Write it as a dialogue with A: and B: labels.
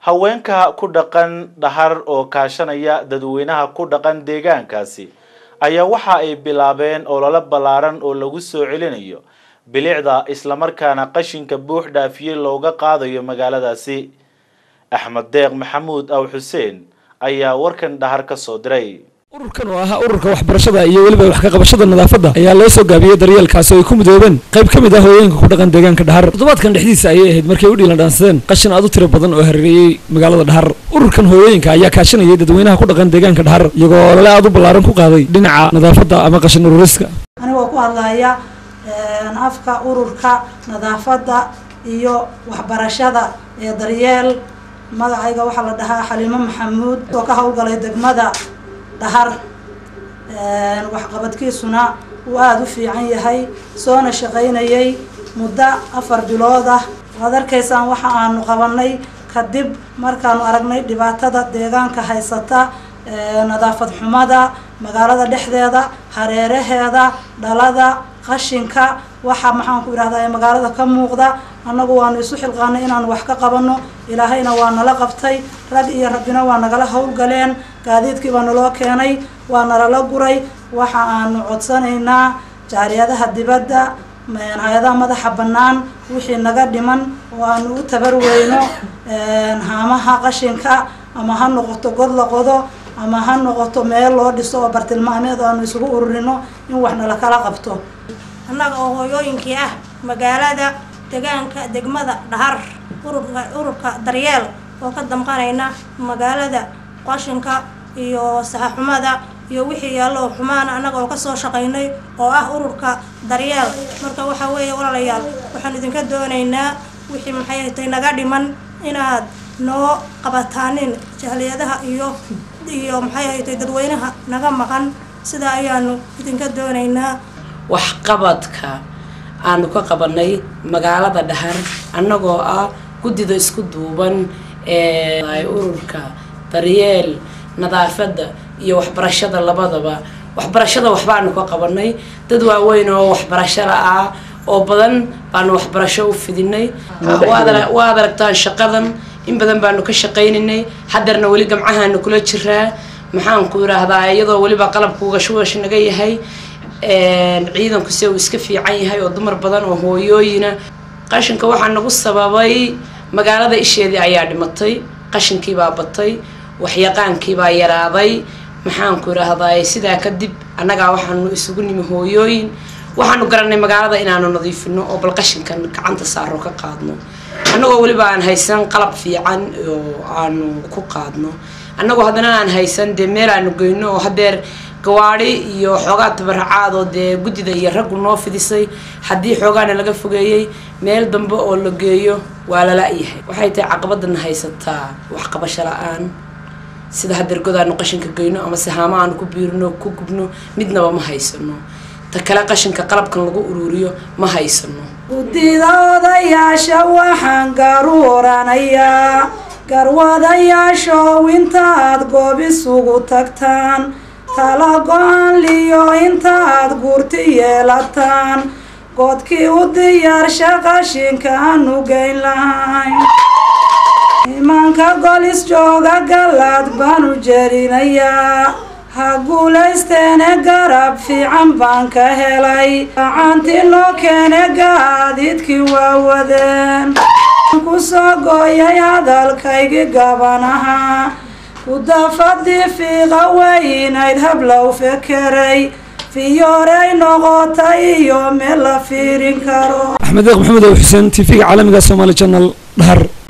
A: haweenka ku dhaqan dhahar oo kaashanaya dadweynaha ku dhaqan deegaankaasi ayaa waxa ay bilaabeen olole ballaaran oo lagu soo celinayo bilicda islamarkaana qashinka buux dhaafiyey looga qaadayo magaaladaasi axmed deeq maxamuud aw xuseen ayaa warkan dhahar ka soo diray
B: ururkan oo ahaa ururka waxbarashada iyo weliba wax ka qabashada nadaafadda ayaa loo soo gaabiyey daryeelkaasi oo ay ku midoobeen qayb ka mid ah hooyooyinka ku dhaqan deegaanka dhahar toddobaadkan dhexdiisa ayay ahayd markay u dhiilan dhaansadeen qashin aad u tiro badan oo hareereeyey magaalada dhahar ururkan hooyooyinka ayaa kaashanayay dadweynaha ku dhaqan deegaanka dhahar iyagoo olole aad u ballaaran ku qaaday dhinaca nadaafadda ama qashin ururiska
C: anigoo ku hadlaya afka ururka nadaafadda iyo waxbarashada ee daryeel magacayga waxaa la dhahaa xaliimo maxamuud oo ka howlgalay degmada dhahar waxqabadkiisuna uu aada u fiican yahay soona shaqaynayay muddo afar bilood ah waad arkaysaan waxa aanu qabanay kadib markaanu aragnay dhibaatada deegaanka haysata nadaafad xumada magaalada dhexdeeda hareeraheeda dhalada qashinka waxa maxaan ku idhahdaa magaalada ka muuqda annagu waanu isu xilqaanay inaanu wax ka qabano ilaahayna waa nala qabtay rag iyo rabbina waa nagala howlgaleen gaadiidkii baa naloo keenay waa nalala guray waxa aanu codsanaynaa jaariyadaha dibadda hay-adaha madaxa bannaan wixii naga dhiman oo aanu u tabarweyno haamaha qashinka ama ha noqoto god la qodo ama ha noqoto meel loo dhiso oo bartilmaameed oo aanu isugu ururino in wax nala kala qabto
D: annaga oo hooyooyinkii ah magaalada degaanka degmada dhahar ururka ururka daryeel oo ka damqanayna magaalada qashinka iyo saxaxumada iyo wixii yaallo oo xumaana annaga oo kasoo shaqaynay oo ah ururka daryeel marka waxaa weeye walaalayaal waxaan idinka doonaynaa wixii maxay hatay naga dhiman inaad noo qabataanin jahliyadaha iyo iyo maxay haytay dadweynaha naga maqan sidaa ayaanu idinka doonaynaa
E: waxqabadka aanu ka qabanay magaalada dhahar annagoo ah guddida isku duuban ee ururka daryeel nadaafadda iyo waxbarashada labadaba waxbarashada waxbaanu ka qabanay dad waaweyn oo waxbarasho la-ah oo badan baanu waxbarasho u fidinay waad aragtaan shaqadan in badan baanu ka shaqaynaynay hadeerna weli gamcahaanu kula jiraa maxaanku idhaahdaa iyadoo weliba qalabku gashwash naga yahay ciidanku se uu iska fiican yahay oo dumar badan oo hooyooyina qashinka waxaa nagu sababay magaalada isheedii ayaa dhimatay qashinkiibaa batay waxyaqaankiibaa yaraaday maxaanku idhaahdaa sidaa kadib annagaa waxaanu isugu nimi hooyooyin waxaanu garanay magaalada inaanu nadiifino oo bal qashinkan gacanta saaro ka qaadno annagoo weliba aan haysan qalab fiican oo aanu ku qaadno annagoo haddana aan haysan dee meel aanu geyno oo hadeer gawaadi iyo xoogaa tabaracaad oo dee guddida iyo raggu noo fidisay haddii xoogaana laga fogeeyey meel dambe oo la geeyo waa lala-yahay waxay tahay caqabadana haysataa waxqabasho la-aan sida hadeer godaanu qashinka geyno ama se haama aanu ku biirino ku gubno midnaba ma haysano ta kale qashinka qalabkan lagu uruuriyo ma haysano
C: guddida odayaasha waxaan garuuranayaa garwadayaashow intaad goob isugu tagtaan tala go-aan liyo intaad guurti yeelataan godkii u diyaarsha qashinka aanu geyn lahayn imaanka golis jooga galaad baanu jerinayaa ha guulaysteene garab fiican baan ka helay gacantii noo keene gaadiidkii waa wadeen ku soo gooyay hadalkaygii gabanaha kudafadii fiiqa weynayd hablow fekeray fiyoorey noqotay iyo meel la fiirin karo
B: axmed deeq maxamed ow xuseen t v-ga caalamiga somaali janal dhahar